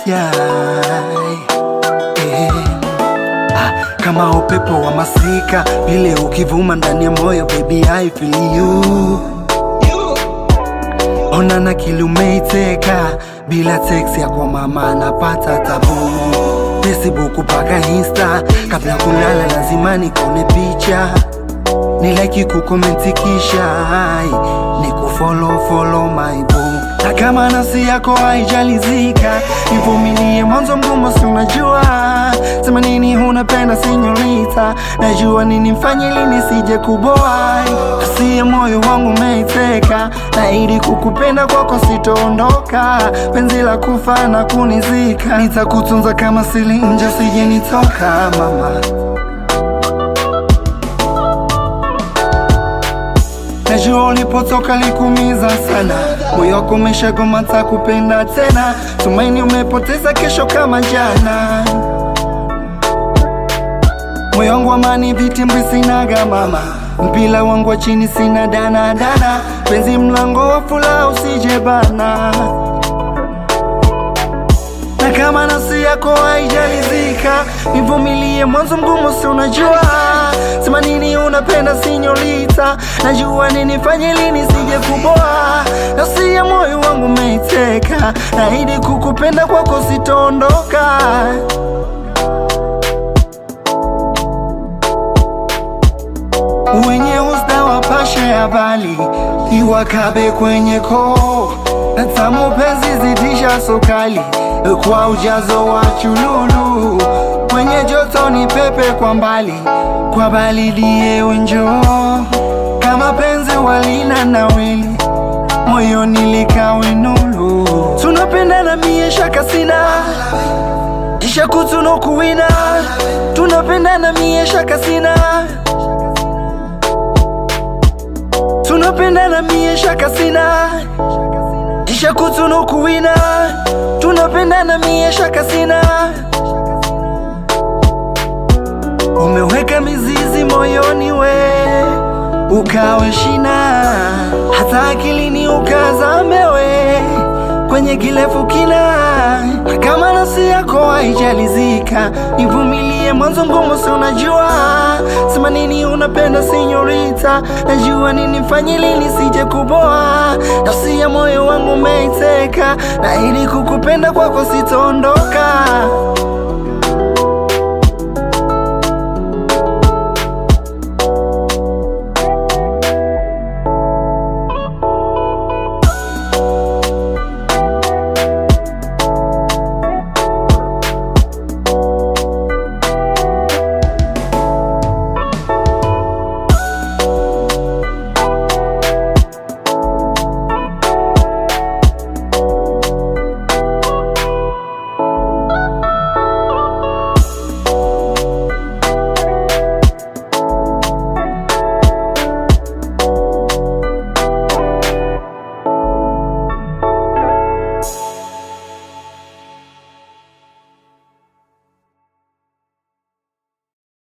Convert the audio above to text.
yeah. Eh. Ah, kama upepo wa masika vile ukivuma ndani ya moyo baby I feel you ona na kili umeiteka bila teksi ya kwa mama napata tabu Facebook mpaka Insta kabla kulala lazima nikone picha ni like kukomenti kisha ai, ni kufollow follow my boo na kama nafsi yako haijalizika nivumilie mwanzo mgumu si unajua sema nini unapenda sinyorita najua nini mfanye lini sije kuboa asiye moyo wangu umeiteka na ili kukupenda kwako sitoondoka penzi la kufa na kunizika nitakutunza kama silinje sije nitoka mama Najua ulipotoka likumiza sana, moyo wako umeshagoma kupenda tena, tumaini umepoteza kesho kama jana. Moyo wangu amani vitimbwi sinaga mama, mpila wangu wa chini sina dana dana, penzi mlango wa fula usije bana na kama nafsi yako haijalizika, nivumilie mwanzo mgumu, si unajua sema nini unapenda sinyorita, najua nini fanye lini sije kuboa, nafsi ya moyo wangu umeiteka, naahidi kukupenda kwako sitoondoka. wenye usta wapashe habari iwakabe kwenye koo na tamu penzi zidisha sukali kwa ujazo wa chululu kwenye joto ni pepe kwa mbali kwa baridi yewe njoo kama penzi walina na wili moyoni likawe nulu tunapendana mie shaka sina isha kutunukuwina tunapendana mie shaka sina tunapendana mie shaka sina isha kutunukuwina tunapendana mie shaka sina umeweka mizizi moyoni we ukawe shina hata akilini ukazame we kwenye kirefu kina kama nafsi yako haijalizika nivumilie mwanzo ngumu si unajua sema nini unapenda sinyorita najua nini fanye lini sije kuboa nafsi ya moyo wangu umeiteka na ili kukupenda kwako sitaondoka